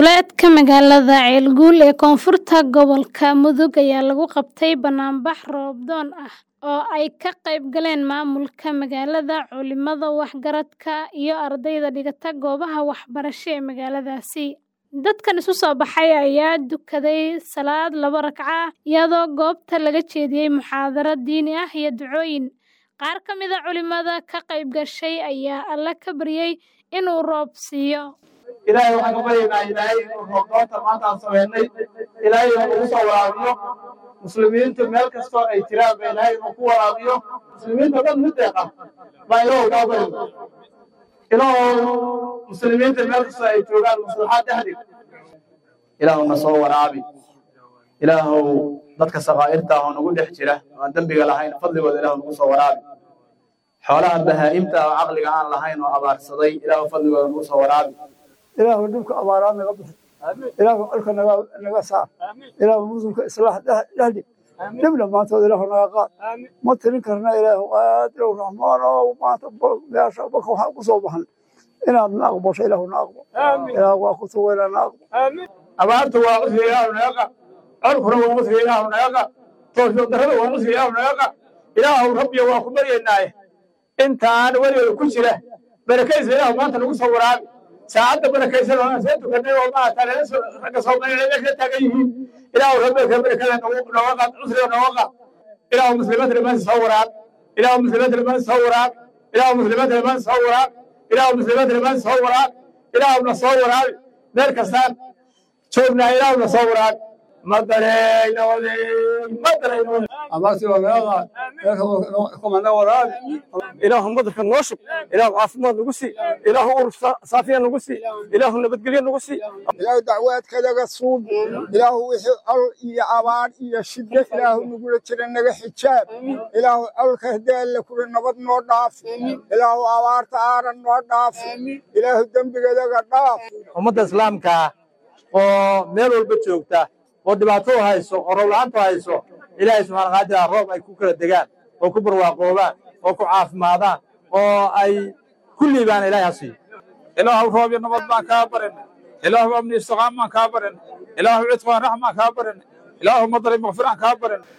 Duleedka magaalada Ceelguul ee koonfurta gobolka Mudug ayaa lagu qabtay bannaanbax roob-doon ah oo ay ka qayb galeen maamulka magaalada, culimada waxgaradka, iyo ardayda dhigata goobaha waxbarasho ee magaaladaasi. Dadkan isu soo baxay ayaa tukaday salaad laba ragco ah, iyadoo goobta laga jeediyay muxaadaro diini ah iyo ducooyin. Qaar ka mid ah culimada ka qayb gashay ayaa Alle ka baryay inuu roob siiyo. ilaahay waxaan ka baryaynaa ilaahay inuu roobdoonta maanta aan samaynay ilaahay inuu ugu soo waraabiyo muslimiintu meel kastoo ay jiraan ba ilaahay inuu ku waraabiyo muslimiinta dhan mid deeqa baa ilaahu kaa baryo ilaahu muslimiinta meel kastoo ay joogaan maslaxaad dhexdig ilaahu na soo waraabi ilaahu dadka sakaa'irta oo nagu dhex jira oo aan dembiga lahayn fadligooda ilaahu nagu soo waraabi xoolaha bahaa'imta oo caqliga aan lahayn oo abaarsaday ilaahu fadligooda nagu soo waraabi ilaahu dhibka abaaraad naga bixi ilaahu colka naga naga saar ilaahu muslimka islaax dhexdhig dhibna maantood ilaahu naga qaad ma tirin karna ilaahu qaadirow raxmaan oo maanta meesha baka waxaan ku soo baxan inaad na aqbasho ilaahu na aqbo ilaahu waa ku tuwayna na aqbo abaartu waa cusriga ilaahu naga qa colkuna waa cusriga ilaahu naga qa toosho darrada waa cusriga ilaahu naga qa ilaahu rabbiyo waa ku baryaynaaye intaan weligeeda ku jira barakaysa ilaahu maanta nagu soo waraabi saacadda barakaysan oo aan soo tukanay oo maarata lala soo ragga soomaaliya meesha taagan yihiin ilaahu rabbiga barakada nagu nooga qaad cusriga nooga qaad ilaahu muslimiinta dhammaanti soo waraab ilaahu muslimiinta dhammaanti soo waraab ilaahu muslimiinta dhammaanti soo waraab ilaahu muslimiinta dhammaanti soo waraab ilaahu na soo waraabi meel kastaan joognaa ilaahu na soo waraabi madareyna wadeey madareyna wadeey abaartii waa naga qaad meelka kumana waraabi ilaahu madarka noo shub ilaahu caafimaad nagu sii ilaahu urur saafiya nagu sii ilaahu nabadgelyo nagu sii ilaahu dacwaadkadaga suub ilaahu wixii col iyo abaar iyo shiddo ilaahu nagula jira naga xijaab ilaahu colka haddii alle kula nabad noo dhaaf ilaahu abaarta aaran noo dhaaf ilaahu dembigadaga dhaaf ummadda islaamka oo meel walba joogta oo dhibaato hayso oo roob-la'aantu hayso ilaahay subxaana qaadira roob ay ku kala degaan oo ku barwaaqoobaan oo ku caafimaadaan oo ay ku liibaan ilaahay ha siiyo ilaahu roob iyo nabad baan kaa barin ilaahu amni istiqaam baan kaa barin ilaahu cidqaan raxmaan kaa barin ilaahu madari makfiraan kaa barin